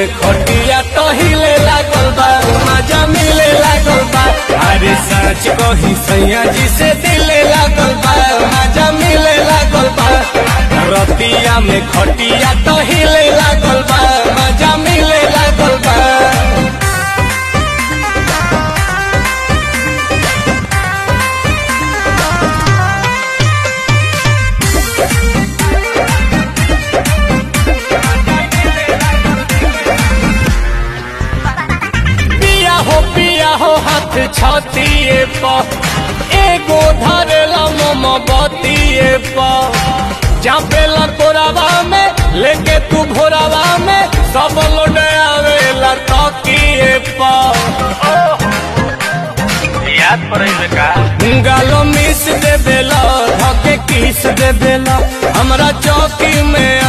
में खटिया टहिले लागल बा मजा मिले लागल बा अरे सच कही सैया जी से दिले लागल बा मजा मिले लागल बा रतिया में खटिया टहिले लागल बा मजा मिले लागल बा पिया हो पिया हो हाथ छतिए प एगो धरेला मम बतिए प चापेला कोरावा में लेके तू भोरावा में सब लोड आवेला तकिए प याद पड़े का गालो मिस दे बेला धके किस दे बेला हमरा चौकी में